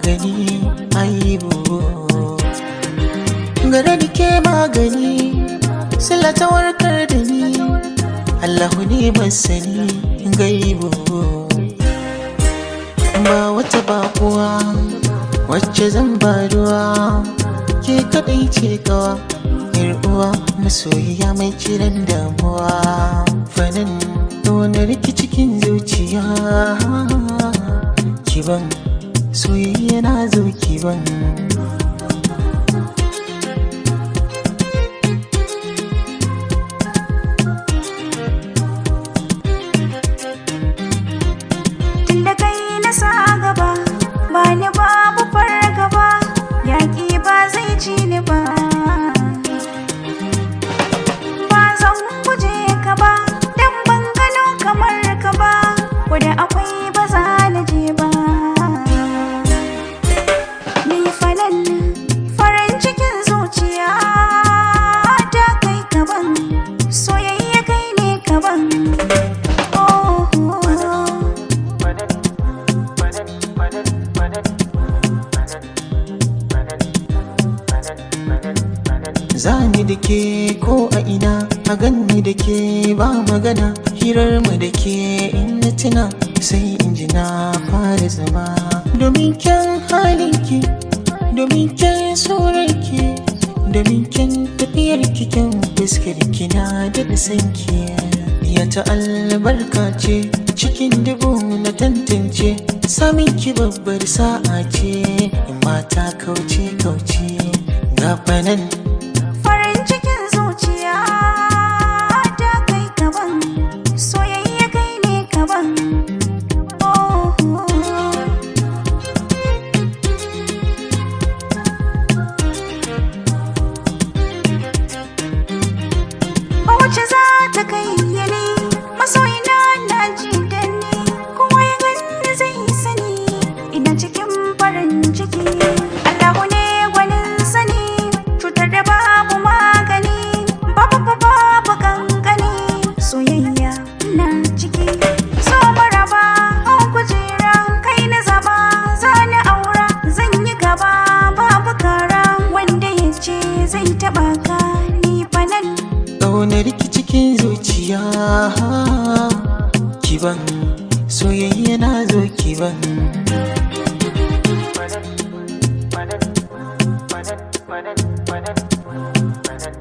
magani aibu gare da ke magani sila ta warkar da ni allahu ne masani gaibu ba wata bakuwa wacce zan baduwa ke kadai ce kawa uwa masoyiya mai kiran damuwa fanin wani riki cikin zuciya kiban soyayya na zo kiban Tunda kai na sa gaba ba ni babu fargaba yaƙi ba zai ci ni ba ba zan guje ka ba dan ban gano kamar ka ba wanda akwai ba za na je ba ni fanan farin cikin zuciya ta kai kaban soyayya kai ne kaban oh, oh, oh. Zani da ke ko a ina a ganni da ke ba magana hirar mu da ke in na tuna sai in ji na fara zama domin kyan halinki domin kyan surarki domin kyan tafiyar kyan fuskar kina da sanki ya ta albarka ce cikin dubu na tantance samun ki babbar sa'a ce in mata kauce kauce gafanan Farin cikin zuciya ta kai kaban soyayya kai ne kaban oh, oh, oh. Ba wacce za ta kai yane masoyina na ji da ni kowa ya gani zai sani ina cikin farin ciki Allahu ne gwanin sani cutar da babu magani babu ba babu kankani soyayya na ciki so maraba an kujera kai na zaba zani aura zan yi gaba babu kara wanda ya ce zai taba ka ni fa nan ƙaunar ki cikin zuciya kiban soyayya na zo kiban Badan, badan, badan, badan, badan, badan.